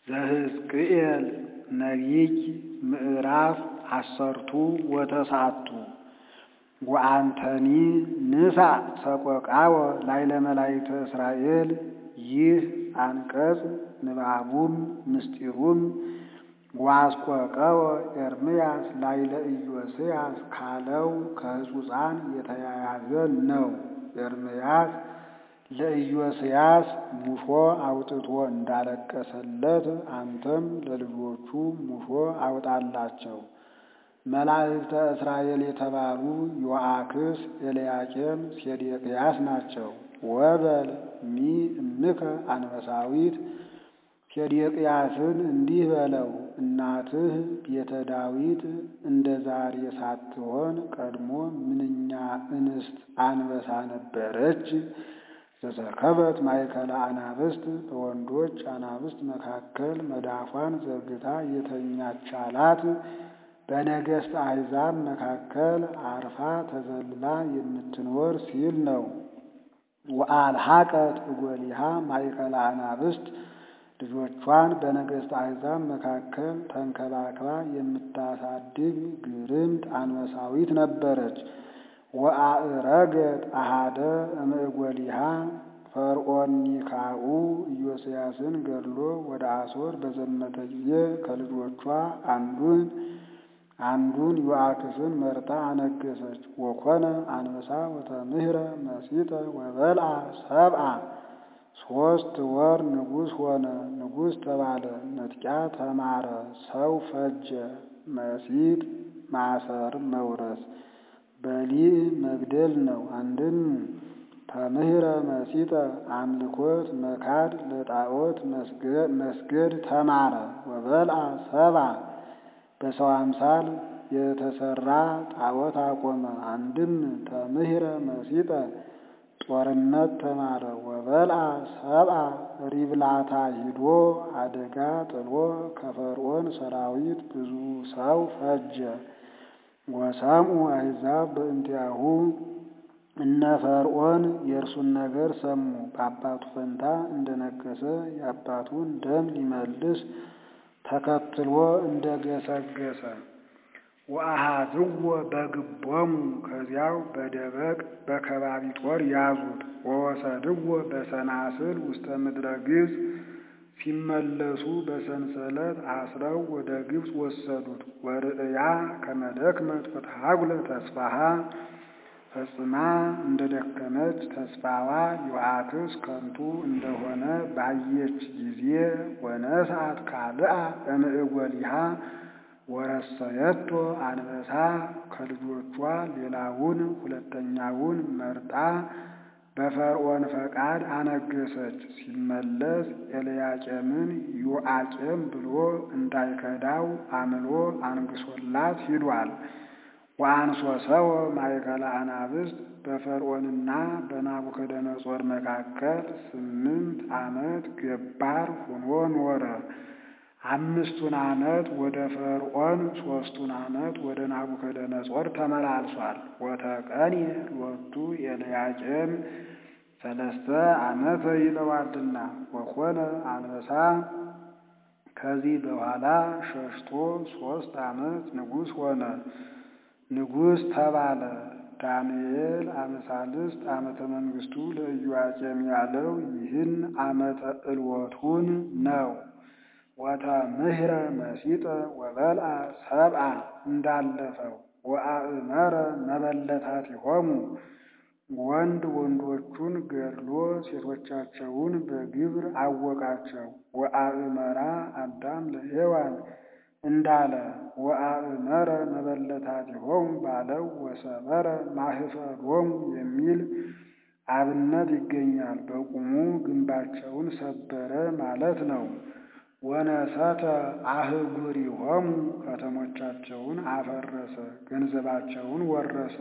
ዘሕዝቅኤል ነቢይ ምዕራፍ አሰርቱ ወተስዓቱ ወአንተኒ ንሣእ ሰቆቃወ ላዕለ መላእክተ እስራኤል። ይህ አንቀጽ ንባቡም ምስጢሩም ወአስቆቀወ ኤርምያስ ላዕለ ኢዮስያስ ካለው ከሕጹፃን የተያያዘ ነው። ኤርምያስ ለኢዮስያስ ሙሾ አውጥቶ እንዳለቀሰለት አንተም ለልጆቹ ሙሾ አውጣላቸው። መላእክተ እስራኤል የተባሉ ዮአክስ፣ ኤልያቄም፣ ሴዴቅያስ ናቸው። ወበል ሚ እምከ አንበሳዊት ሴዴቅያስን እንዲህ በለው፣ እናትህ ቤተ ዳዊት እንደ ዛሬ ሳትሆን ቀድሞ ምንኛ እንስት አንበሳ ነበረች። ዘተርከበት ማእከለ አናብስት በወንዶች አናብስት መካከል መዳፏን ዘርግታ የተኛች አላት። በነገሥት አሕዛብ መካከል አርፋ ተዘልላ የምትኖር ሲል ነው። ወአልሐቀት እጎሊሃ ማእከለ አናብስት ልጆቿን በነገሥት አሕዛብ መካከል ተንከባክባ የምታሳድግ ግርምት አንበሳዊት ነበረች። ወአእረገት አሃደ እምእጎሊሃ ፈርዖን ኒካዑ ኢዮስያስን ገድሎ ወደ አሦር በዘመተ ጊዜ ከልጆቿ አንዱን አንዱን ዮአክስን መርጣ አነገሰች። ወኮነ አንበሳ ወተምህረ መሲጠ ወበልዓ ሰብአ ሦስት ወር ንጉሥ ሆነ። ንጉሥ ተባለ። ንጥቂያ ተማረ። ሰው ፈጀ። መሲጥ ማሰር መውረስ በሊዕ መግደል ነው። አንድም ተምህረ መሲጠ አምልኮት መካድ ለጣዖት መስገድ ተማረ። ወበልዓ ሰብአ በሰው አምሳል የተሰራ ጣዖት አቆመ። አንድም ተምህረ መሲጠ ጦርነት ተማረ። ወበልዓ ሰብአ ሪብላታ ሂዶ አደጋ ጥሎ ከፈርዖን ሰራዊት ብዙ ሰው ፈጀ። ወሰምኡ አሕዛብ በእንቲአሁ እነ ፈርዖን የእርሱን ነገር ሰሙ። በአባቱ ፈንታ እንደነገሰ የአባቱን ደም ሊመልስ ተከትሎ እንደገሰገሰ ወአሃዝዎ በግቦሙ ከዚያው በደበቅ በከባቢ ጦር ያዙት። ወወሰድዎ በሰናስል ውስተ ምድረ ግብፅ ሲመለሱ በሰንሰለት አስረው ወደ ግብፅ ወሰዱት። ወርእያ ከመደክመት ወተሃጉለ ተስፋሃ ፈጽማ እንደ ደከመች ተስፋዋ ዮአክስ ከንቱ እንደሆነ ባየች ጊዜ ወነስአት ካልአ እምእጎሊሃ ወረሰየቶ አንበሳ ከልጆቿ ሌላውን ሁለተኛውን መርጣ በፈርዖን ፈቃድ አነገሰች። ሲመለስ ኤልያቄምን ዮአቄም ብሎ እንዳይከዳው አምሎ አንግሶላት ሂዷል። ወአንሶ ሰው ማእከለ አናብስት በፈርዖንና በናቡከደነጾር መካከል ስምንት ዓመት ገባር ሆኖ ኖረ። አምስቱን ዓመት ወደ ፈርዖን፣ ሦስቱን ዓመት ወደ ናቡከደነጾር ተመላልሷል። ወተቀኒ ሎቱ ኤልያቄም ሰለስተ ዓመተ ይለዋልና ወኮነ አንበሳ ከዚህ በኋላ ሸሽቶ ሦስት ዓመት ንጉሥ ሆነ። ንጉሥ ተባለ። ዳንኤል አመሳልስት ዓመተ መንግሥቱ ለኢዮአቄም ያለው ይህን ዓመተ ዕልወቱን ነው። ወተምህረ መሲጠ ወበልዓ ሰብአ እንዳለፈው ወአእመረ መበለታቲሆሙ ወንድ ወንዶቹን ገድሎ ሴቶቻቸውን በግብር አወቃቸው። ወአእመራ አዳም ለሔዋን እንዳለ ወአእመረ መበለታቲሆሙ ባለው ወሰበረ ማህፈሮሙ የሚል አብነት ይገኛል። በቁሙ ግንባቸውን ሰበረ ማለት ነው። ወነሰተ አህጉሪሆሙ ከተሞቻቸውን አፈረሰ፣ ገንዘባቸውን ወረሰ።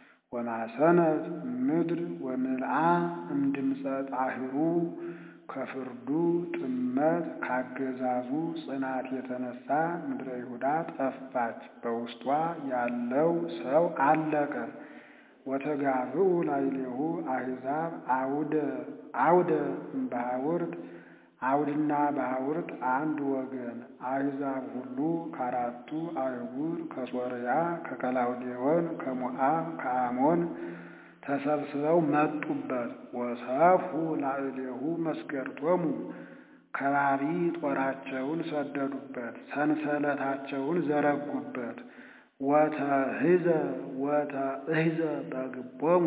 ወማሰነት ምድር ወምልአ እምድምፀ ጣህሩ ከፍርዱ ጥመት ካገዛዙ ጽናት የተነሳ ምድረ ይሁዳ ጠፋች፣ በውስጧ ያለው ሰው አለቀ። ወተጋብኡ ላዕሌሁ አሕዛብ አውደ አውደ እምባውርት አውድና ባውርት አንድ ወገን አሕዛብ ሁሉ ከአራቱ አህጉር ከሶርያ፣ ከከላውዴዎን፣ ከሞዓብ፣ ከአሞን ተሰብስበው መጡበት። ወሰፍሑ ላዕሌሁ መስገርቶሙ ከባቢ ጦራቸውን ሰደዱበት፣ ሰንሰለታቸውን ዘረጉበት። ወተሕዘ ወተእሕዘ በግቦሙ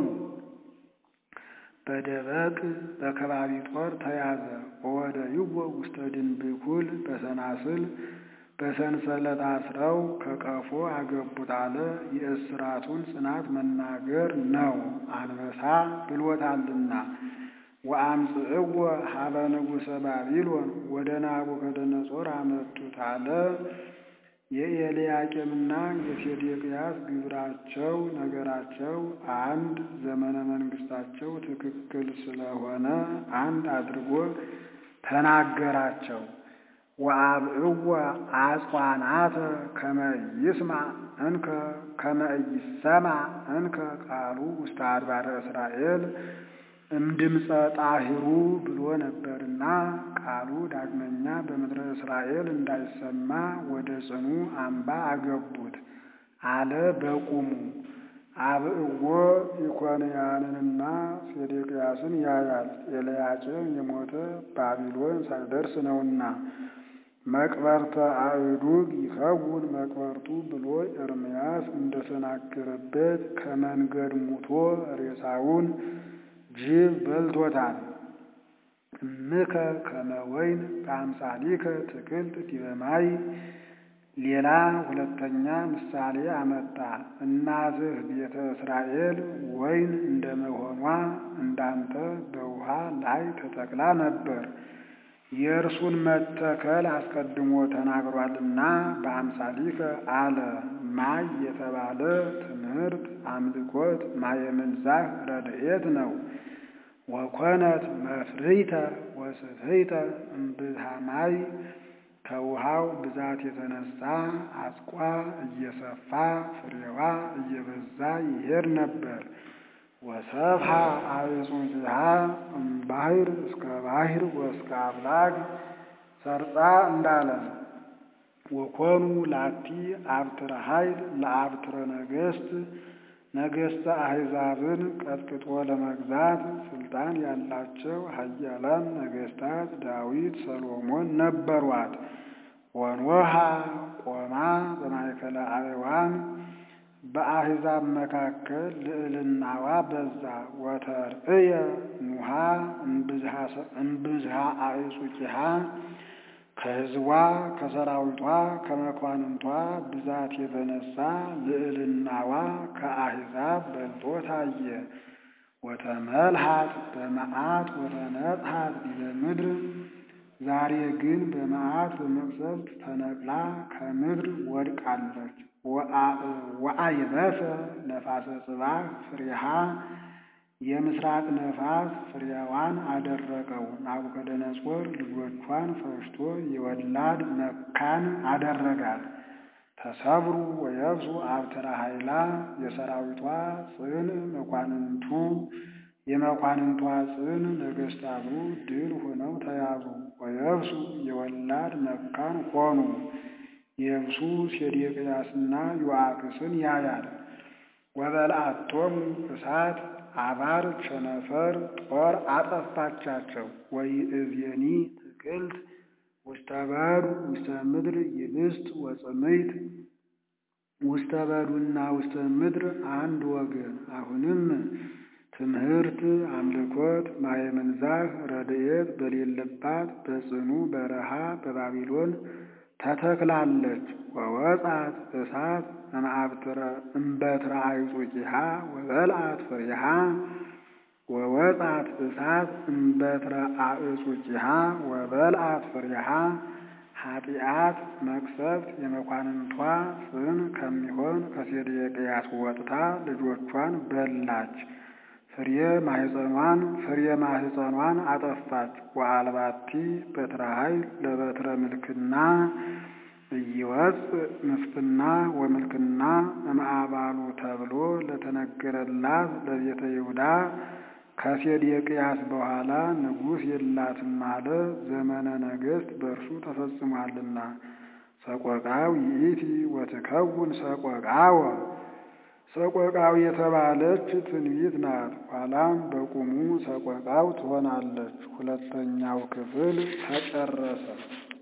በደበቅ በከባቢ ጦር ተያዘ። ወወደይዎ ውስተ ድንብኩል በሰናስል በሰንሰለት አስረው ከቀፎ አገቡት አለ። የእስራቱን ጽናት መናገር ነው፣ አንበሳ ብሎታልና። ወአምጽእዎ ሀበ ንጉሠ ባቢሎን ወደ ናቡከደነጾር አመጡት አለ። የኤልያቄምና የሴዴቅያስ ግብራቸው ነገራቸው አንድ፣ ዘመነ መንግስታቸው ትክክል ስለሆነ አንድ አድርጎ ተናገራቸው። ወአብዕዎ አጽዋናተ ከመ ይስማዕ እንከ ከመ ይሰማዕ እንከ ቃሉ ውስተ አድባረ እስራኤል እምድምፀ ጣሂሩ ብሎ ነበርና ቃሉ ዳግመኛ በምድረ እስራኤል እንዳይሰማ ወደ ጽኑ አምባ አገቡት አለ በቁሙ። አብዕዎ ኢኮንያንንና ሴዴቅያስን ያያል። ኤልያቄም የሞተ ባቢሎን ሳይደርስ ነውና መቅበርተ አእዱግ ይከውን መቅበርቱ ብሎ ኤርምያስ እንደተናገረበት ከመንገድ ሙቶ ሬሳውን ጅብ በልቶታል። እምከ ከመ ወይን በአምሳሊከ ትክልት ዲበ ማይ። ሌላ ሁለተኛ ምሳሌ አመጣ። እናትህ ቤተ እስራኤል ወይን እንደመሆኗ እንዳንተ በውሃ ላይ ተተክላ ነበር። የእርሱን መተከል አስቀድሞ ተናግሯልና በአምሳሊከ አለ። ማይ የተባለ ትምህርት፣ አምልኮት፣ ማየ ምንዛህ ረድኤት ነው። ወኮነት መፍርይተ ወስፍይተ እምብዝሃ ማይ ከውሃው ብዛት የተነሳ አስቋ እየሰፋ ፍሬዋ እየበዛ ይሄድ ነበር። ወሰብሃ አዕጹቂሃ እምባሕር እስከ ባሕር ወእስከ አፍላግ ሰርጻ እንዳለ ወኮኑ ላቲ አብትረ ኃይል ለአብትረ ነገሥት ነገሥተ አሕዛብን ቀጥቅጦ ለመግዛት ስልጣን ያላቸው ኃያላን ነገሥታት ዳዊት፣ ሰሎሞን ነበሯት። ወኖሃ ቆማ በማእከለ አዕዋም በአሕዛብ መካከል ልዕልናዋ በዛ። ወተርእየ ኑሃ እምብዝሃ አዕጹቂሃ ከሕዝቧ ከሰራዊቷ ከመኳንንቷ ብዛት የተነሳ ልዕልናዋ ከአሕዛብ በልጦ ታየ። ወተመልሃት በመዓት ወተነጽሐት ዲበ ምድር ዛሬ ግን በመዓት በመቅሰፍት ተነቅላ ከምድር ወድቃለች። ወአይበሰ ነፋሰ ጽባህ ፍሬሃ የምስራቅ ነፋስ ፍሬዋን አደረቀው። ናቡከደነጾር ልጆቿን ፈጅቶ የወላድ መካን አደረጋት። ተሰብሩ ወየብሱ አብትረ ኃይላ የሰራዊቷ ጽን መኳንንቱ የመኳንንቷ ጽን ነገሥታቱ ድል ሆነው ተያዙ። ወየብሱ የወላድ መካን ሆኑ። የብሱ ሴዴቅያስና ዮአክስን ያያል። ወበልዓቶሙ እሳት አባር ቸነፈር ጦር አጠፋቻቸው። ወይእዜኒ ትክልት ውስተ በዱ ውስተ ምድር ይብስት ወጽምይት ውስተ በዱና ውስተ ምድር አንድ ወገን። አሁንም ትምህርት፣ አምልኮት፣ ማየ ምንዛህ ረድኤት በሌለባት በጽኑ በረሃ በባቢሎን ተተክላለች። ወወጻት እሳት እምበትረ አዕጹቂሃ ወበልዓት ፍሬሃ ወወጻት እሳት እምበትረ አዕጹቂሃ ወበልዓት ፍሬሃ ኃጢአት መቅሰፍት የመኳንንቷ ጽን ከሚሆን ከሴዴቅያስ ወጥታ ልጆቿን በላች። ፍሬ ማህፀኗን ፍሬ ማህፀኗን አጠፋች። ወአልባቲ በትረ ኃይል ለበትረ ምልክና እይወፅእ ምስፍና ወምልክና እምአባሉ ተብሎ ለተነገረላት ለቤተ ይሁዳ ከሴዴቅያስ በኋላ ንጉሥ የላትም አለ። ዘመነ ነገሥት በእርሱ ተፈጽሟልና። ሰቆቃው ይእቲ ወትከውን ሰቆቃወ ሰቆቃው የተባለች ትንቢት ናት። ኋላም በቁሙ ሰቆቃው ትሆናለች። ሁለተኛው ክፍል ተጨረሰ።